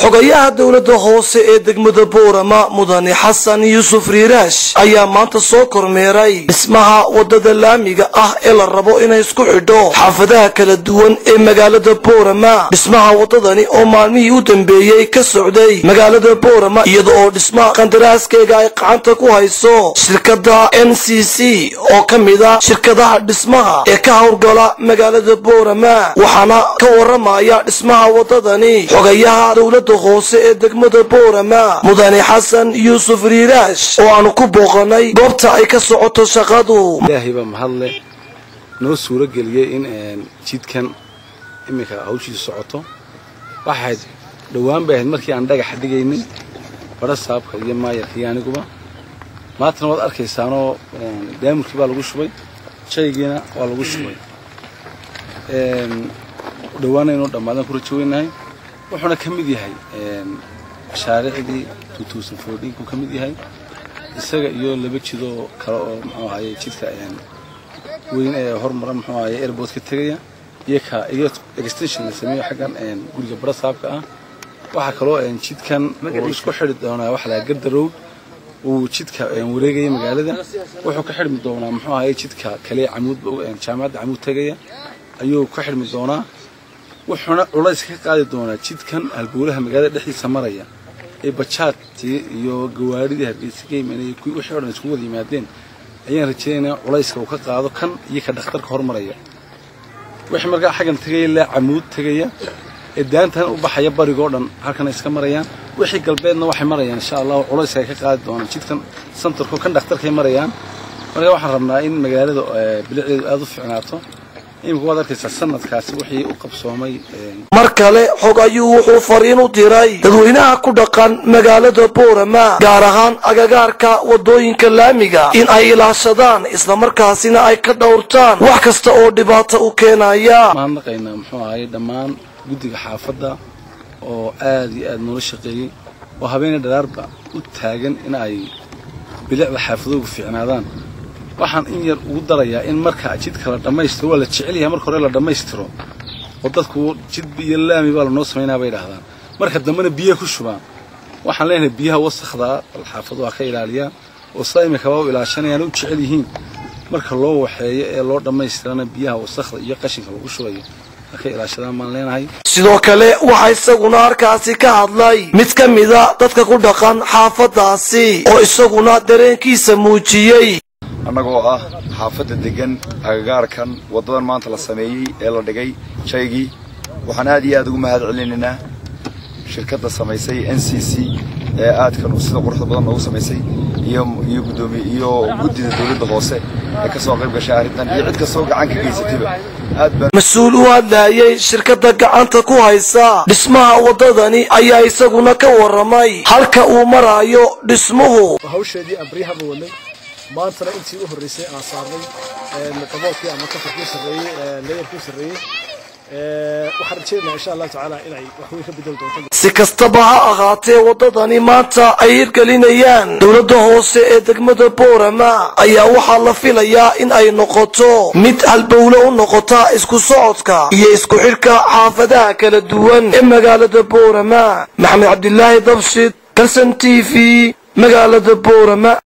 xogayaha dowladda hoose ee degmada boorama mudane xasan yuusuf riiraash ayaa maanta soo kormeeray dhismaha wadada laamiga ah ee la rabo inay isku xidho xaafadaha kala duwan ee magaalada boorama dhismaha wadadani oo maalmihii u dambeeyey ka socday magaalada boorama iyada oo dhismaha qandaraaskeega ay gacanta ku hayso shirkadda n c c oo ka mid a shirkadaha dhismaha ee ka howlgala magaalada boorama waxaana ka waramaya dhismaha wadadani xogayaha dowladda hoose ee degmada boorama mudane xasan yuusuf riiraash oo aanu ku booqanay goobta ay ka socoto shaqadu ilaahay baa mahadle noo suuro geliyey in jidkan iminka hawshiisu socoto waxayd dhowaan bay ahayd markii aan dhagax dhigaynin badha saabka iyo maayarka iyo aniguba maantana waad arkaysaanoo daamurkii baa lagu shubay shaygiina waa lagu shubay dhowaana inuu dhammaadan ku rajo weynahay wuxuuna ka mid yahay mashaariicdii ku ka mid yahay isaga iyo laba jidoo kale oo muxuu ahaye jidka weyn ee hormara muxuu ahaye airport ka tegaya iyo ka iyo extension la sameeyo xaggan guriga badha saabka ah waxaa kaloo jidkan uu isku xidhi doonaa waxa lahaa garda road uu jidka wareegaya magaalada wuxuu ka xidhmi doonaa muxuu ahaye jidka kale camuud jaamacadda camuud tegaya ayuu ka xidhmi doonaa wuxuuna culays ka qaadi doonaa jidkan halbowlaha magaalada dhexdiisa maraya ee bajaadtii iyo gawaadhidii hargeysa ka yimaanayay kuwii wixii o dhan isku wada yimaadeen ayaan rajaynaynaa culayska uu ka qaado kan iyo ka dhakhtarka hormaraya wixii markaa xaggan tegaya ilaa camuud tegaya ee daantan u baxaya barigoo dhan halkana iska marayaan wixii galbeedna waxay marayaan insha allahu culayska ay ka qaadi doonaan jidkan santarko kan dhakhtarkay marayaan marka waxaan rabnaa in magaalada bilicdeedu aada u fiicnaato imika waad arkaysaa sanadkaasi wixii u qabsoomay mar kale xog ayuu wuxuu fariin u diray dadweynaha ku dhaqan magaalada boorama gaar ahaan agagaarka wadooyinka laamiga in ay ilaashadaan islamarkaasina ay ka dhowrtaan wax kasta oo dhibaato u keenaya mahadnaqaynaa muxuu ahaye dhammaan guddiga xaafadda oo aad iyo aad noola shaqeeyey oo habeena dharaarba u taagan in ay bilicda xaafadoogu fiicnaadaan waxaan in yar ugu darayaa in marka jidka la dhammaystiro waa la jecel yahay marka hore la dhammaystiro oo dadku jidba iyo laami baa lanoo samaynaa bay dhahdaan marka dambena biyaha ku shubaan waxaan leenahay biyaha wasakdaa bal xaafadu waa ka ilaaliyaan oo sidaa imika waa u ilaashanayaan u jecel yihiin marka loo waxeeyo ee loo dhammaystirana biyaha wasakda iyo qashinka lagu shubayo ka ilaashadaan baan leenahay sidoo kale waxaa isaguna halkaasi ka hadlay mid ka mida dadka ku dhaqan xaafadaasi oo isaguna dareenkiisa muujiyey annagoo ah xaafadda deggan agagaarkan waddadan maanta la sameeyey ee la dhigay shaygii waxaan aad iyo aad ugu mahad celinaynaa shirkadda samaysay n c c ee aadkan sida quruxda badan noogu samaysay iyo iyo guddoomiye iyo guddida dawladda hoose ee ka soo qayb gashay arrintan iyo cid kastoo gacan ka geysatayba aad baan mas-uul u hadlaayay shirkadda gacanta ku haysa dhismaha waddadani ayaa isaguna ka warramay halka uu maraayo dhismuhu hawsheedii aan baryahaba wadnay maantana intii u horreysay aan saarnay daboolkii ama kafarkii sarreeyey leeyarkii sarreeyey waxaan rajaynayaa insha allahu tacaala inay wax weyn ka bedeli doonto si kastaba ha ahaatee waddadani maanta ay hirgelinayaan dowladda hoose ee degmada boorama ayaa waxaa la filayaa in ay noqoto mid halbowle u noqota isku socodka iyo isku xidhka xaafadaha kala duwan ee magaalada boorama maxamed cabdilaahi dabshid kalson t v magaalada boorama